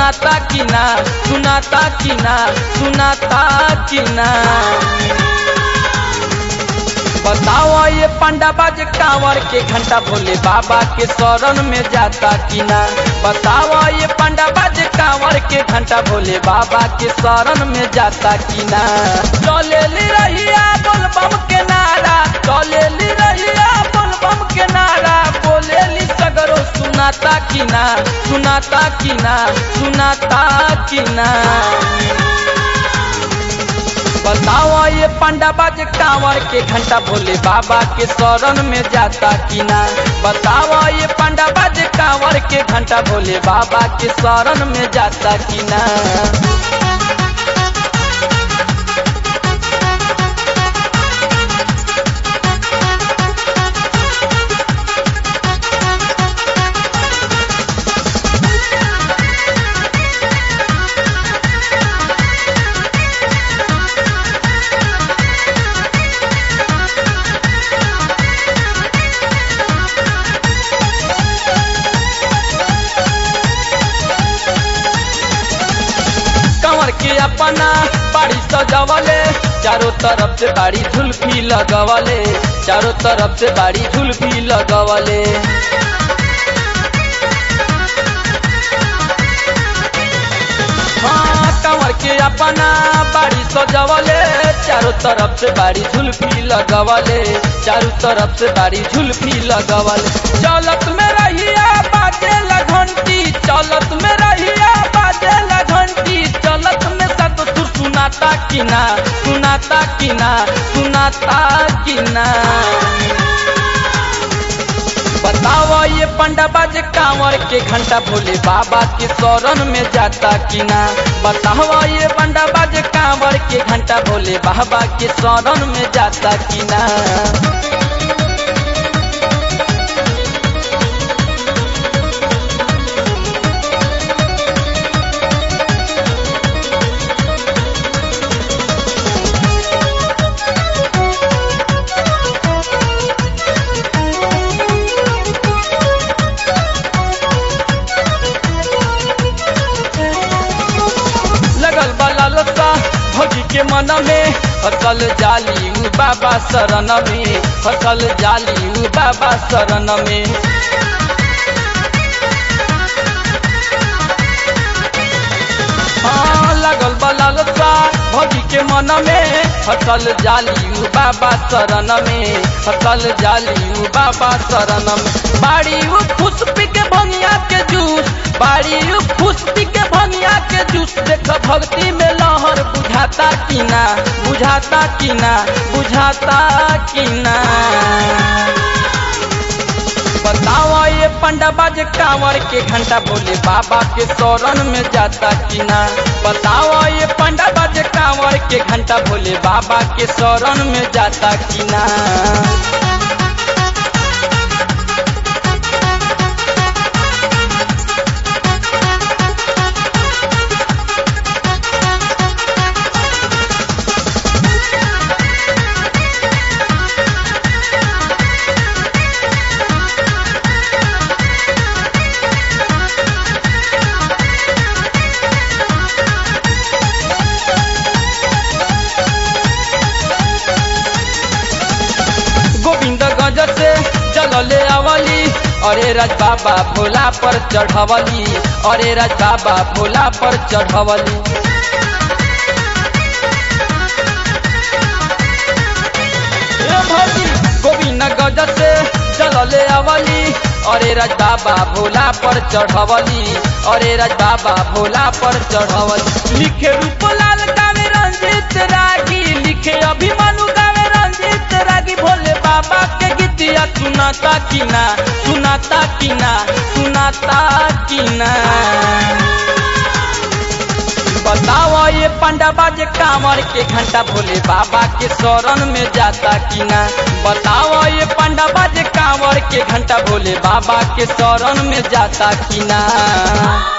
सुनाता कि ना सुनाता कि ना सुनाता कि ना बताओ ये पंडा बाज कांवर के घंटा भोले बाबा के शरण में जाता कि ना बताओ ये पंडा बाज कांवर के घंटा भोले बाबा के शरण में जाता कि ना चले ली रहिया बोल बम के नारा चले ली रहिया बोल बम के नारा बोले ली सगरो सुनाता कि ना सुनाता कि ना सुनाता कि ना बताओ ये पंडा बाज कांवर के घंटा भोले बाबा के शरण में जाता कि ना बताओ ये पंडा बाज कांवर के घंटा भोले बाबा के शरण में जाता कि ना कंवर के अपना बाड़ी सजवले चारों तरफ से बाड़ी झुलफी लगवले चारों तरफ से बाड़ी झुलफी लगवले हाँ कंवर के अपना बाड़ी सजवले चारों तरफ से बाड़ी झुलफी लगवले चारों तरफ से बाड़ी झुलफी लगवले चलत में रहिया बाजे घंटी चलत में रहिया बाजे घंटी चलत में सब तू सुनाता कि ना सुनाता कि ना सुनाता कि ना बताओ ये पंडा बाज कांवर के घंटा भोले बाबा के शरण में जाता कि ना बताओ ये पंडा बाज कांवर के घंटा भोले बाबा के शरण में जाता कि ना लगल बला लता भौजी के मन में फसल जाली उ बाबा शरण में फसल जाली उ बाबा शरण में हाँ, लगल बला लता भौजी के मन में फसल जाली उ बाबा शरण में फसल जाली उ बाबा शरण में बाड़ी उ खुश पी के भंगिया के जूस बाड़ी उ खुश पी के भंगिया के जूस देख भक्ति में लहर बुझाता कि ना बुझाता कि ना बुझाता कि ना बताओ ये पंडा बाज कांवर के घंटा भोले बाबा के शरण में जाता कि ना बताओ ये पंडा बाज कांवर के घंटा भोले बाबा के शरण में जाता कि ना गोविंद गज से चलले अवली अरे राज बाबा भोला पर चढ़वली अरे राज बाबा भोला पर चढ़वली ए भौजी, गोविंद गज से चलले अवली अरे राज बाबा भोला पर चढ़वली अरे राज बाबा भोला पर चढ़वली लिखे रूपलाल गावे रंजित रागी लिखे अभिमानु गावे रंजित रागी भोले बाबा के गीतिया सुनाता कि ना सुनाता कि ना सुनाता कि ना बताओ ये पंडा बाजे कांवर के घंटा भोले बाबा के शरण में जाता कि ना बताओ ये पंडा बाजे कांवर के घंटा भोले बाबा के शरण में जाता कि ना